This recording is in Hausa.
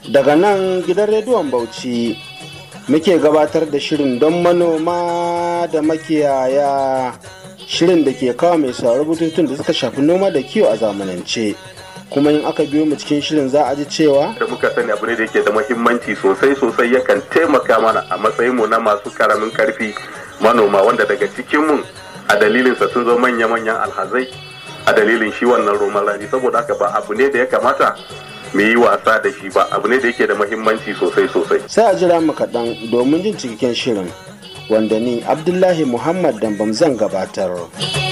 daga nan gidan rediyon bauchi muke gabatar da shirin don manoma da makiyaya shirin da ke kawo mai sauraro bututun da suka shafi noma da kiwo a zamanance kuma in aka biyo mu cikin shirin za a ji cewa da muka sani abu ne da yake da muhimmanci sosai sosai yakan taimaka mana a matsayinmu na masu karamin karfi manoma wanda daga cikinmu a dalilinsa sun zo manya-manyan alhazai a dalilin shi wannan roman rani saboda haka ba abu ne da ya kamata mu yi wasa da shi ba abu ne da yake da muhimmanci sosai sosai sai a jira mu kaɗan domin jin cikakken shirin wanda ni abdullahi muhammad dambam zan gabatar.